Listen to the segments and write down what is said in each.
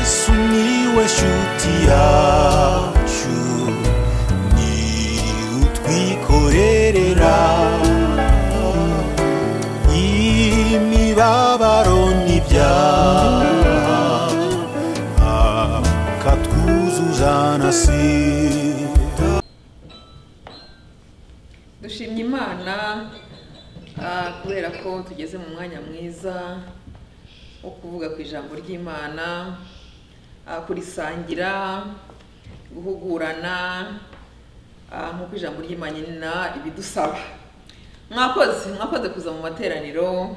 Sumiłeś utiaciu Ni utwikorerera Imibabaro n'ibyaha Akatwuzuzana sida dushimye imana ah, kubera ko tugeze mu mwanya mwiza wo kuvuga ku ijambo ry'imana ah, kurisangira guhugurana ah, nk'uko ijambo ry'imana ibidusaba mwakoze mwakoze kuza mu materaniro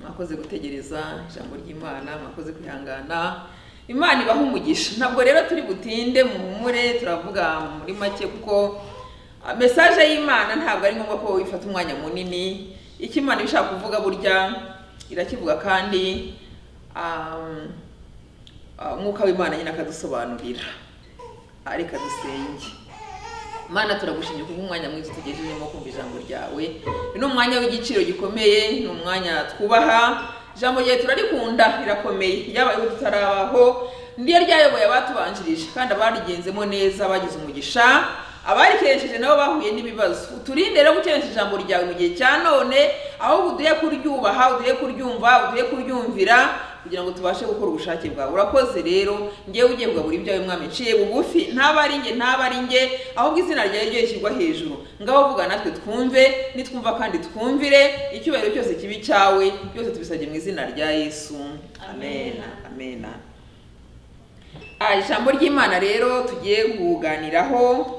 mwakoze gutegereza ijambo ry'imana mwakoze kwihangana imana ibaha umugisha ntabwo rero turi butinde muhumure turavuga muri make kuko mesaje y'imana ntabwo ari ngombwa ko ifata umwanya munini icyo imana iba ishaka kuvuga burya irakivuga kandi um, ah, umwuka w'imana nyine akadusobanurira Ah, reka dusenge mana turagushimye kuba umwanya mwiza utugejejemo kumva ijambo ryawe ni umwanya w'igiciro gikomeye ni umwanya twubaha ijambo ryawe turarikunda rirakomeye ryabayeho tutarabaho niryo ryayoboye abatubanjirije kandi abarigenzemo neza bagize umugisha abarikeresheje nabo bahuye n'ibibazo uturinde rero gukenesha ijambo ryawe mu gihe cya none ahubwo uduhe kuryubaha uduhe kuryumva uduhe kuryumvira kugira ngo tubashe gukora ubushake bwawe urakoze rero ngewe ugiye buri ibyawe mwami nciye bugufi ntaba ari njye ntaba ari njye ahubwo izina ryawe ryo rishyirwa hejuru ngaho vuga natwe twumve nitwumva kandi twumvire icyubahiro cyose kibi cyawe byose tubisabye mu izina rya yesu amen amena Ah, ijambo ry'imana rero tugiye kuganiraho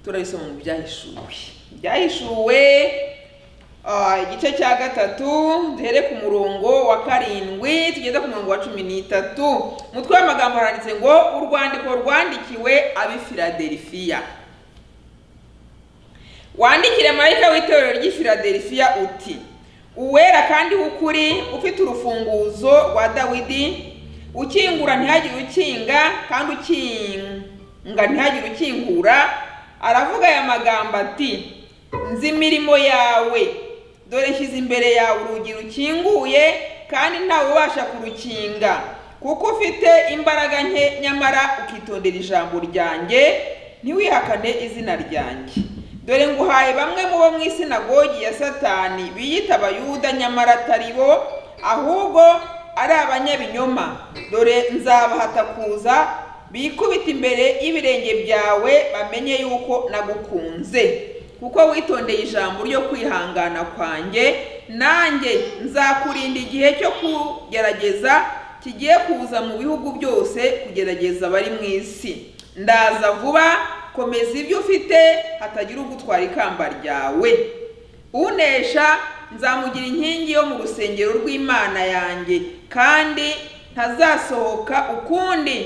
turarisoma mu byahishuwe byahishuwe ah, igice cya gatatu duhere ku murongo wa karindwi tugeze ku murongo wa cumi n'itatu umutwe w'amagambo haranditse ngo urwandiko rwandikiwe ab'i filadelifiya wandikire marayika w'itorero ry'i filadelifiya uti uwera kandi w'ukuri ufite urufunguzo rwa dawidi ukingura ntihagire ukinga kandi ukinga ntihagire ukingura aravuga aya magambo ati nzi imirimo yawe dore nshyize imbere yawe urugi rukinguye kandi ntawe ubasha kurukinga kuko ufite imbaraga nke nyamara ukitondera ijambo ryanjye ntiwihakane izina ryanjye dore nguhaye bamwe mu bo mu isinagogi ya satani biyita abayuda nyamara atari bo ahubwo ari abanyabinyoma dore nzabahata kuza bikubita imbere y'ibirenge byawe bamenye yuko nagukunze kuko witondeye ijambo ryo kwihangana kwanjye nanjye nzakurinda igihe cyo kugerageza kigiye kuza mu bihugu byose kugerageza abari mu isi ndaza vuba komeza ibyo ufite hatagira ugutwara ikamba ryawe unesha nzamugira inkingi yo mu rusengero rw'imana yanjye kandi ntazasohoka ukundi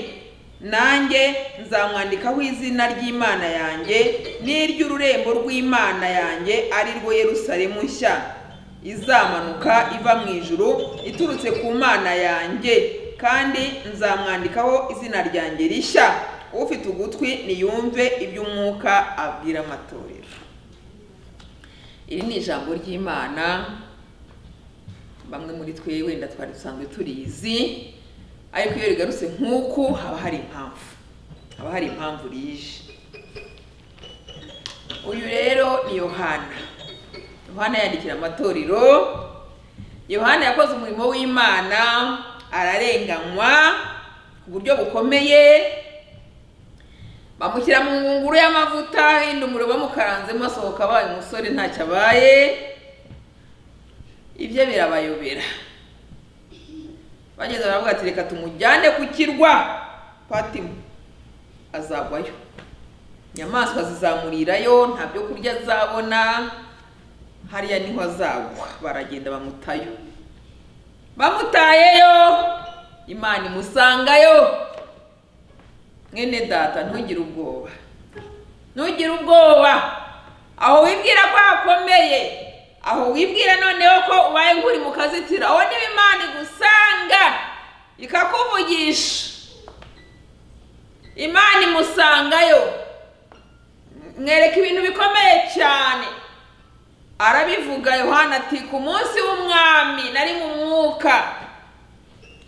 nanjye nzamwandikaho izina ry'imana yanjye n'iry'ururembo rw'imana yanjye ari rwo yerusalemu nshya izamanuka iva mu ijuru iturutse ku mana yanjye kandi nzamwandikaho izina ryanjye rishya ufite ugutwi niyumve iby'umwuka abwira amatorero iri ni ijambo ry'imana bamwe muri twe wenda twari dusanzwe turizi ariko iyo rigarutse nk'uku haba hari impamvu haba hari impamvu rije uyu rero ni yohana yohana yandikira amatorero yohana yakoze umurimo w'imana ararenganywa ku buryo bukomeye bamushyira mu ngunguru y'amavuta yenda umuriro bamukaranzemo asohoka abaye umusore ntacyo abaye ibyo birabayobera bageze baravuga ati reka tumujyane ku kirwa patimu azagwayo inyamaswa zizamurirayo nta byo kurya azabona hariya niho azagwa baragenda bamutayo bamutayeyo imana imusangayo mwene data ntugire ubwoba ntugire ubwoba aho wibwira ko hakomeye aho wibwira noneho ko ubaye nk'uri mu kazitiro aho niba imana igusanga ikakuvugisha imana imusangayo mwereka ibintu bikomeye cyane arabivuga yohana ati ku munsi w'umwami nari mu mwuka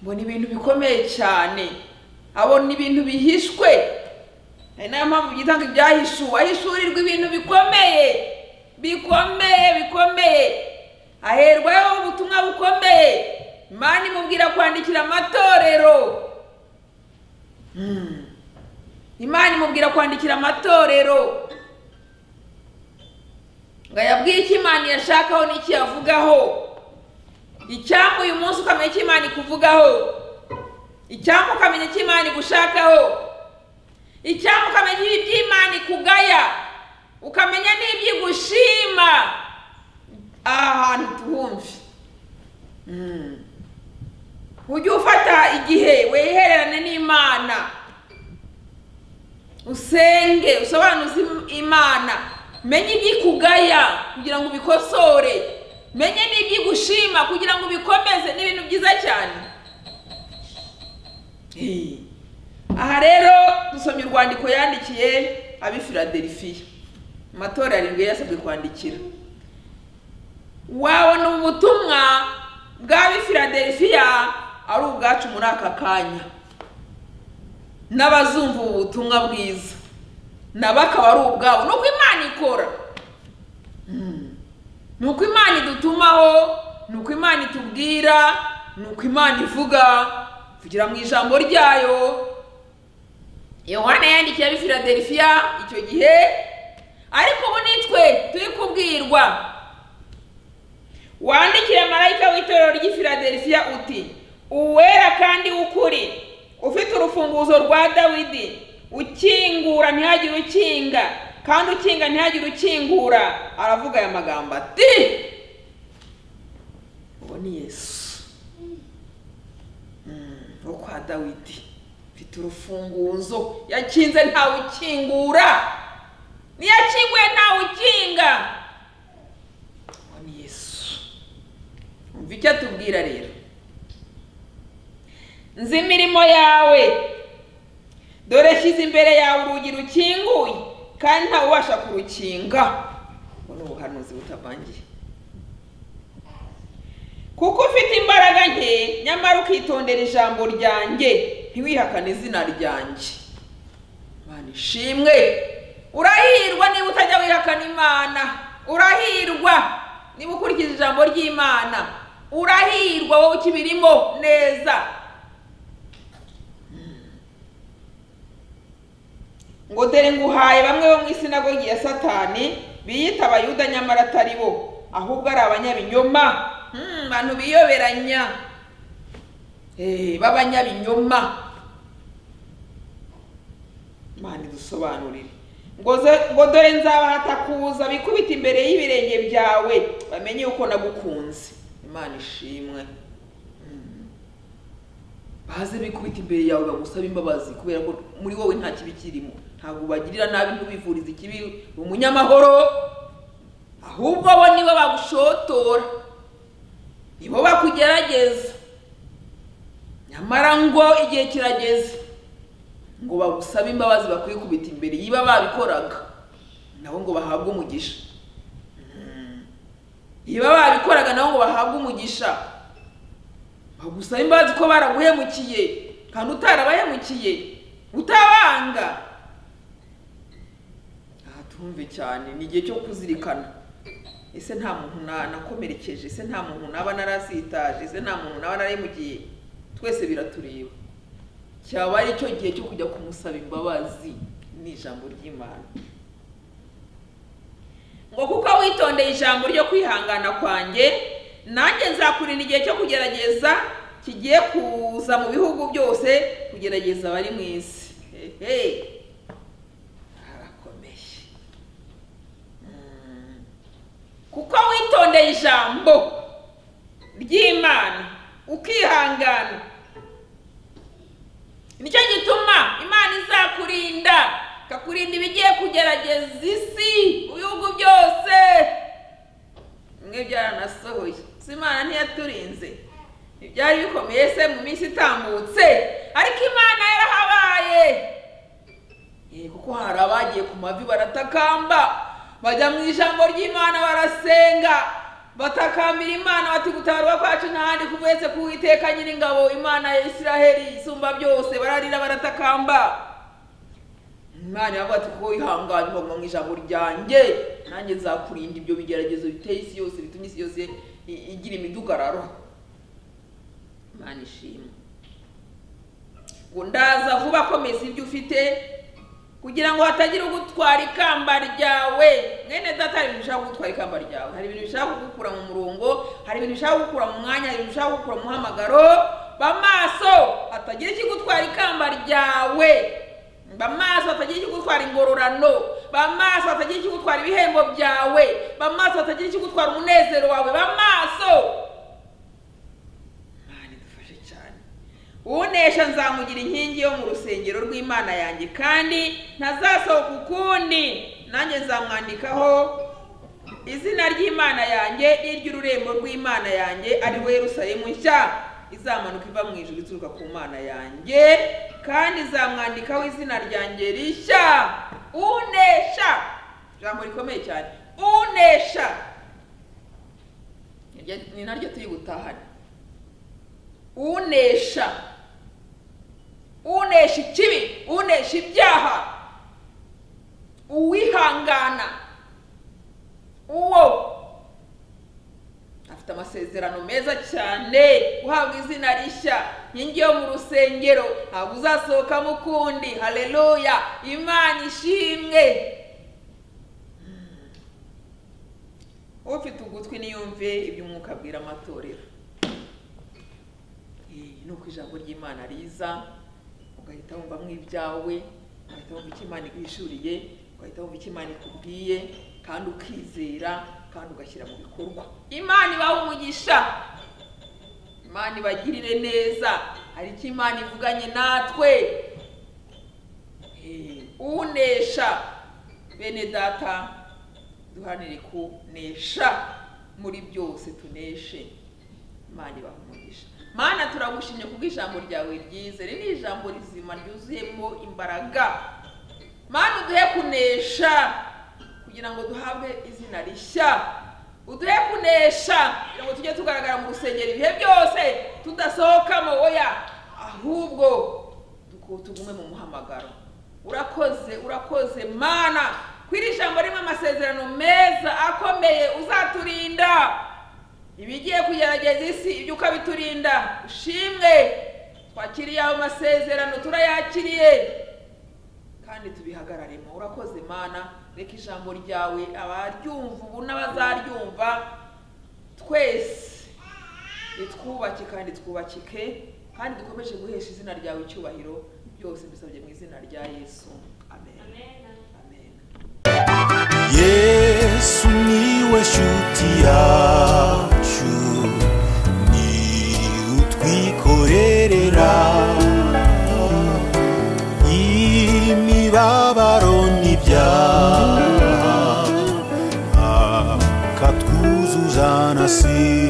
mbona ibintu bikomeye cyane abona ibintu bihishwe ari nayo mpamvu byitanga ibyahishuwe ahishurirwa ibintu bikomeye bikomeye bikomeye aherwaho ubutumwa bukomeye imana imubwira kwandikira amatorero Hmm. imana imubwira kwandikira amatorero ngo yabwiye icyo imana iyashakaho n'icyo yavugaho icyampa uyu munsi ukamenya icyo imana ikuvugaho icyampa ukamenya icyo imana igushakaho icyampa ukamenya ibyo imana ikugaya ukamenya n'ibyo igushima aha hantu tuhumve Hmm. ujye ufata igihe wehererane n'imana usenge usobanuze imana menye ibyo ikugaya kugira ngo ubikosore menye n'ibyo igushima kugira ngo ubikomeze ni ibintu byiza cyane Eh. aha rero dusomye urwandiko yandikiye ab'i filadelifiya amatora arindwi yasabwe kwandikira wabona ubu butumwa bw'ab'i filadelifiya ari ubwacu muri aka kanya n'abazumva ubu butumwa bwiza nabo akaba ari ubwabo ni uko imana ikora Mm. ni uko imana idutumaho ni uko imana itubwira ni uko imana ivuga kugira mu ijambo ryayo yohana yandikiye ab'i filadelifiya icyo gihe ariko ubu nitwe turi kubwirwa wandikire marayika w'itorero ry'i filadelifiya uti uwera kandi w'ukuri ufite urufunguzo rwa dawidi ukingura ntihagire ukinga kandi ukinga ntihagire ukingura aravuga aya magambo ati uwo ni yesu Mm, wo kwa dawidi ufite urufunguzo yakinze ntawe ukingura niyakinguye ntawe ukinga uwo ni yesu umva icyo atubwira rero nzi imirimo yawe dore shyize imbere yawe urugi rukinguye kandi ntawe ubasha kurukinga ubu ni ubuhanuzi butavangiye kuko ufite imbaraga nke nyamara ukitondera ijambo ryanjye ntiwihakane izina ryanjye imana ishimwe urahirwa niba utajya wihakana imana urahirwa niba ukurikije ijambo ry'imana urahirwa wowe ukibirimo neza ngo dore nguhaye bamwe bo mu isinagogi ya satani biyita abayuda nyamara atari bo ahubwo ari abanyabinyoma Hmm, abantu biyoberanya Eh, b'abanyabinyoma imana idusobanurire ngo ze- ngo dore nzabahata kuza bikubita imbere y'ibirenge byawe bamenye yuko nagukunze imana ishimwe Hmm. baze bikubita imbere yawe bagusabe imbabazi kubera ko muri wowe nta kibi kirimo ntabwo ubagirira nabi ntubivurize ikibi umunyamahoro ahubwo bo nibo bagushotora nibo bakugerageza nyamara ngo igihe kirageze ngo bagusabe imbabazi bakwiye kubita imbere yiba babikoraga nabo ngo bahabwe umugisha Mm. yiba babikoraga nabo ngo bahabwe umugisha bagusabe imbabazi ko baraguhemukiye kandi utarabahemukiye utabanga aha tumve cyane ni igihe cyo kuzirikana ese nta muntu na- nakomerekeje ese nta muntu naba narasitaje ese nta muntu naba narahemukiye twese biratureba cyaba ari cyo gihe cyo kujya kumusaba imbabazi ni ijambo ry'imana ngo kuko witondeye ijambo ryo kwihangana kwanjye nanjye nzakurinda igihe cyo kugerageza kigiye kuza mu bihugu byose kugerageza abari mu isi hehe harakomeye Mm. kuko witondeye ijambo ry'imana ukihangana nicyo gituma imana izakurinda ikakurinda ibigiye kugerageza isi mu bihugu byose bimwe byaranasohoye si imana ntiyaturinze ibyari bikomeye se mu minsi itambutse ariko imana yarahabaye Eh, kuko hari abagiye ku mavi baratakamba bajya mu ijambo ry'imana barasenga batakambira imana bati gutabarwa kwacu ntahandi kubetse ku Uwiteka nyir'ingabo imana ya isiraheli isumba byose bararira baratakamba imana iravuga ati ko ihanganye uhabwa mu ijambo ryanjye nanjye nzakurinda ibyo bigeragezo biteye isi yose bitumye isi yose i- igira imidugararo imana ishimwe ngo ndaza vuba komeza ibyo ufite kugira ngo hatagira ugutwara ikamba ryawe mwene data hari ibintu bishaka kugutwara ikamba ryawe hari ibintu bishaka kugukura mu murongo hari ibintu bishaka kugukura mu mwanya hari ibintu bishaka kugukura mu muhamagaro ba maso hatagira ikigutwara ikamba ryawe ba maso hatagira ikigutwara ingororano ba maso hatagira ikigutwara ibihembo byawe ba maso hatagira ikigutwara umunezero wawe ba maso Mana idufashe cyane unesha nzamugira inkingi yo mu rusengero rw'imana yanjye kandi ntazasohoka ukundi nanjye nzamwandikaho izina ry'imana yanjye n'iry'ururembo rw'imana yanjye ari we yerusalemu nshya izamanuka iva mu ijuru ituruka ku mana yanjye kandi izamwandikaho izina ryanjye rishya unesha ijambo rikomeye cyane unesha Ni ryo- ni naryo turi gutahana unesha unesha ikibi unesha ibyaha uwihangana uwo afite amasezerano meza cyane uhabwa izina rishya inkingi yo mu rusengero ntabwo uzasohokamo ukundi haleluya imana ishimwe Hmm. ufite ugutwi niyumve ibyo umwuka abwira amatorero ni uko ijambo ry'imana riza ugahita wumvamo ibyawe ugahita wumva icyo imana igwishuriye ugahita wumva icyo imana ikubwiye kandi ukizera kandi ugashyira mu bikorwa imana ibaha umugisha imana ibagirire neza hari icyo imana ivuganye natwe Eh, unesha bene data duhanire kunesha muri byose tuneshe imana ibaha umugisha mana turagushimye kubwo ijambo ryawe ryiza riri ni ijambo rizima ryuzuyemo imbaraga mana uduhe kunesha kugira ngo duhabwe izina rishya uduhe kunesha kugira ngo tujye tugaragara mu rusengero ibihe byose tudasohokamo oya ahubwo duku- tugume mu muhamagaro urakoze urakoze mana ko iri jambo ririmo amasezerano meza akomeye uzaturinda ibigiye kugerageza isi ibyo ukabiturinda ushimwe twakiriye ayo masezerano turayakiriye kandi tubihagararemo urakoze mana reka ijambo ryawe abaryumva ubu n'abazaryumva twese ritwubake kandi twubakike kandi dukomeje guhesha izina ryawe icyubahiro byose mbisabye mu izina rya yesu amen amen yesu niwe shuti yacu ni utwikorerera imibabaro n'ibyaha akatwuzuza na si